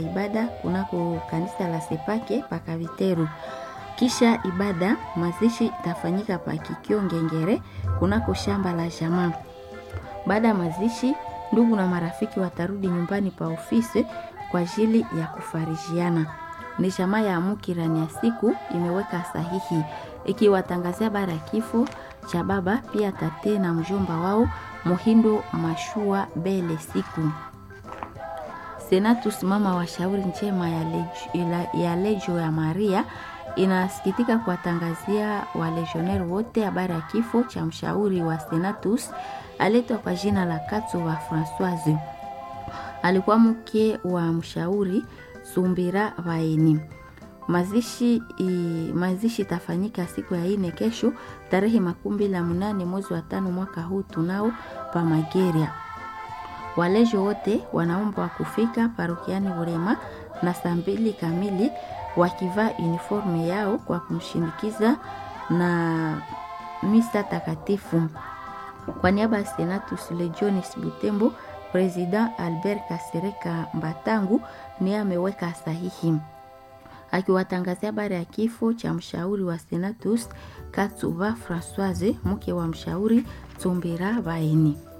ibada kunako kanisa la Sepake Pakaviteru. Kisha ibada mazishi itafanyika pa Kikio Ngengere kunako shamba la jamaa. Baada ya mazishi, ndugu na marafiki watarudi nyumbani pa ofisi kwa ajili ya kufarijiana. Ni jamaa ya Mukirani ya siku imeweka sahihi ikiwatangazia bara ya kifo cha baba pia tate na mjomba wao Muhindo Mashua Bele siku Senatus mama wa shauri njema ya lejo, ya lejo ya Maria inasikitika kuwatangazia walejioneri wote habari ya kifo cha mshauri wa Senatus aletwa kwa jina la Katso wa Francoise. Alikuwa mke wa mshauri Sumbira Vaeni. Mazishi i, mazishi itafanyika siku ya ine kesho tarehe makumi mbili na munane mwezi wa tano mwaka huu tunao pa Mageria. Walejo wote wanaombwa kufika parokiani Burema na saa mbili kamili wakivaa uniforme yao kwa kumshindikiza na misa takatifu. Kwa niaba ya Senatus Legionis Butembo, President Albert Kasereka Mbatangu niye ameweka sahihi akiwatangazia habari ya kifo cha mshauri wa Senatus Katsuba Francoise, mke wa mshauri Tsumbira Baini.